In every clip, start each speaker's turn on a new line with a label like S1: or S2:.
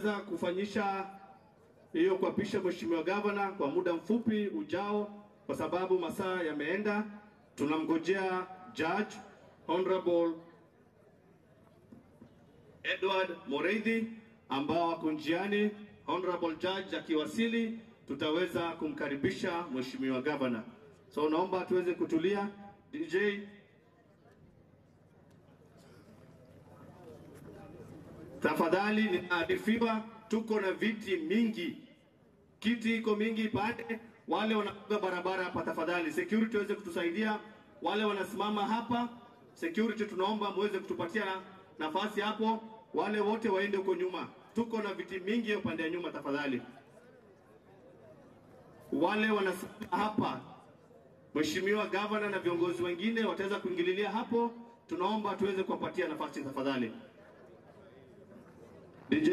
S1: tutaweza kufanyisha hiyo kuapisha mheshimiwa gavana kwa muda mfupi ujao, kwa sababu masaa yameenda. Tunamngojea judge honorable Edward Moreithi ambao wako njiani. Honorable judge akiwasili, tutaweza kumkaribisha mheshimiwa gavana. So naomba tuweze kutulia. DJ Tafadhali ninaarifiwa tuko na viti mingi, kiti iko mingi pale. Wale wanapiga barabara hapa, tafadhali security waweze kutusaidia. Wale wanasimama hapa, security tunaomba muweze kutupatia nafasi hapo. Wale wote waende huko nyuma, tuko na viti mingi upande ya nyuma, tafadhali. Wale wanasimama hapa, Mheshimiwa Gavana na viongozi wengine wataweza kuingililia hapo, tunaomba tuweze kuwapatia nafasi tafadhali. DJ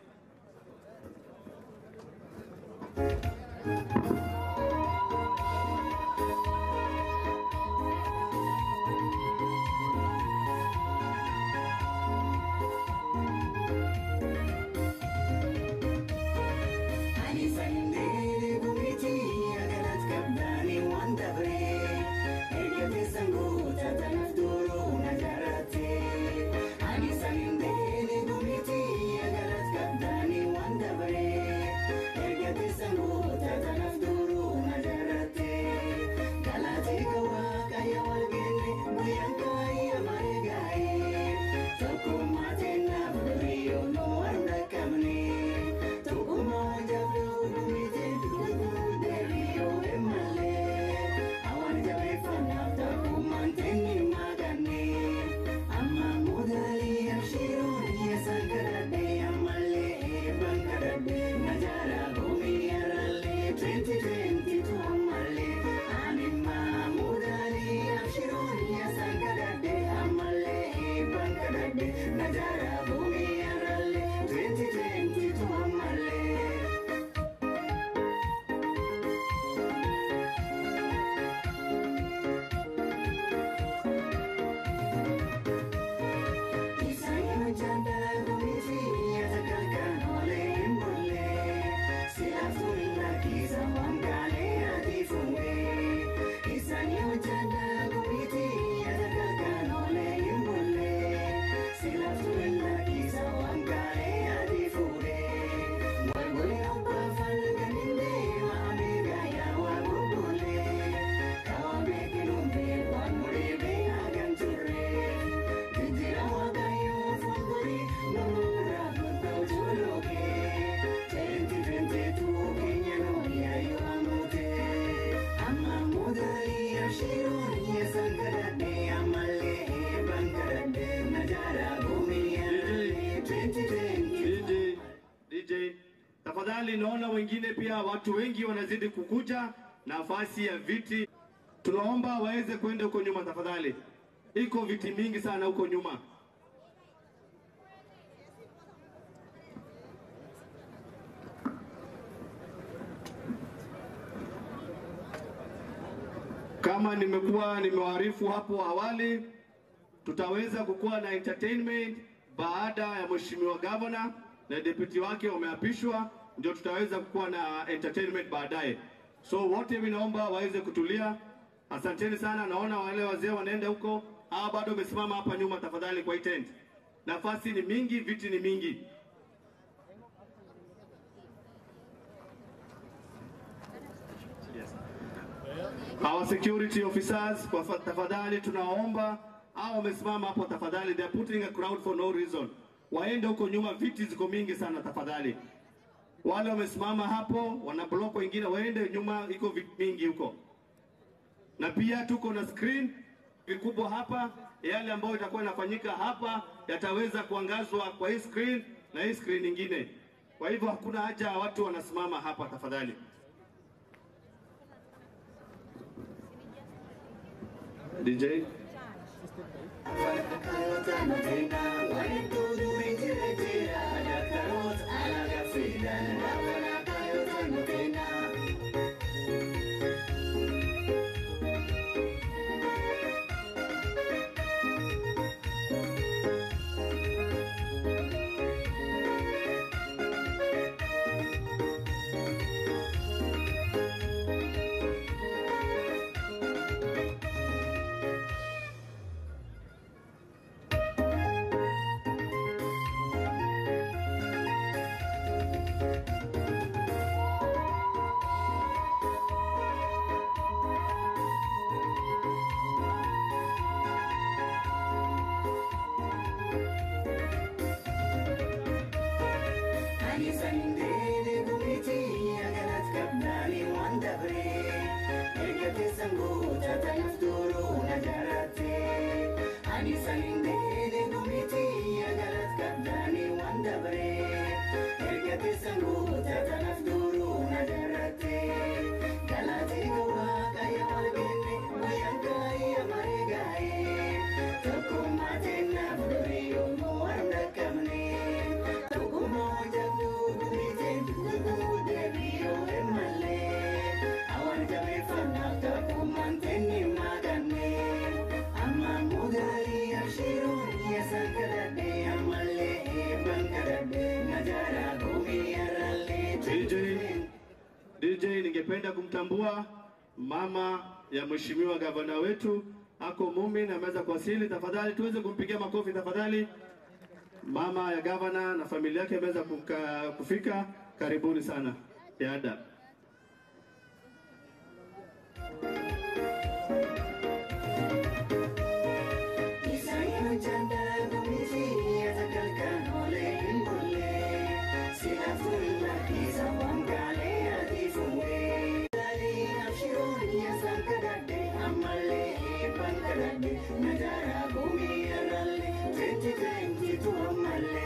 S1: DJ, DJ, tafadhali, naona wengine pia, watu wengi wanazidi kukuja, nafasi ya viti tunaomba waweze kwenda huko nyuma tafadhali, iko viti mingi sana huko nyuma. Kama nimekuwa nimewaarifu hapo awali, tutaweza kukuwa na entertainment baada ya mheshimiwa gavana na deputy wake wameapishwa, ndio tutaweza kukuwa na entertainment baadaye. So wote mimi naomba waweze kutulia. Asanteni sana, naona wale wazee wanaenda huko, hawa bado wamesimama hapa nyuma. Tafadhali kwa hii tent, nafasi ni mingi, viti ni mingi. Our security officers, kwa fa- tafadhali tunaomba hao wamesimama hapo, tafadhali, they are putting a crowd for no reason. Waende huko nyuma, viti ziko mingi sana, tafadhali. Wale wamesimama hapo wana block wengine, waende nyuma, iko viti mingi huko. Na pia tuko na screen vikubwa hapa, yale ambayo itakuwa inafanyika hapa yataweza kuangazwa kwa hii screen na hii screen nyingine. Kwa hivyo hakuna haja ya watu wanasimama hapa, tafadhali. DJ
S2: Ani salinde gumiti agalat kabdani wanda bre Ergate sangu tatanaf duru nadarate Galate gawa kaya walgene Wayanka iya marigaye Tukumate na fuduri umu warna kamne Tukumo jabdu gumite Tukumu debiyo emale Awan kami fanak takumanteni magane Amma mudari ashirun yasan kadade Amalle eban kadade Najara gumi aralle
S1: DJ, DJ ningependa kumtambua mama ya mheshimiwa gavana wetu ako Mumin ameweza kuwasili. Tafadhali tuweze kumpigia makofi tafadhali. Mama ya gavana na familia yake ameweza kuka- kufika. Karibuni sana yada.
S2: Isaya janda gumiti atakalkan ole imbole Sila fulla kisa wangale adifunge Dali afshirun yasan kadade Amalle eban kadade Najara gumi aralle 2022 amalle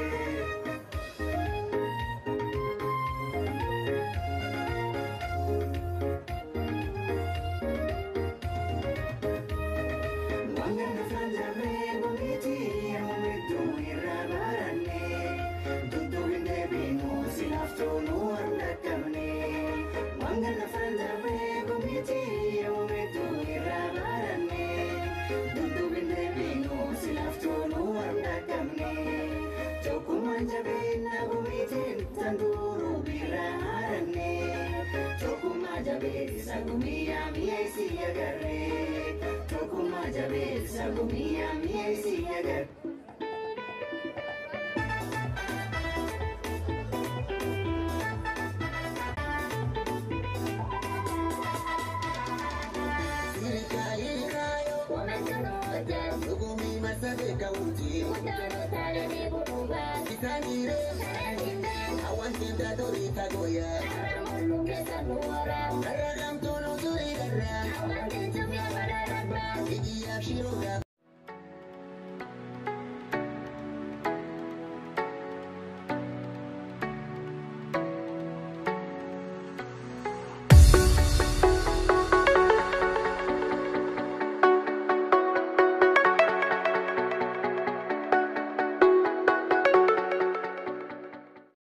S2: Wangana franja rego miti amumitu irabarane Dudu vinde binu silafto nuarda kamne Wangana franja rego miti amumitu irabarane Dudu vinde binu silafto nuarda kamne Chokuma jabina gumitin tanduru biraharane Chokuma jabe sagumia miesi agarre Chokuma jabe sagumia miesi agarre
S3: Serikali nayo Hukumi masabe kaunti Kitangire Awantenda dori kagoya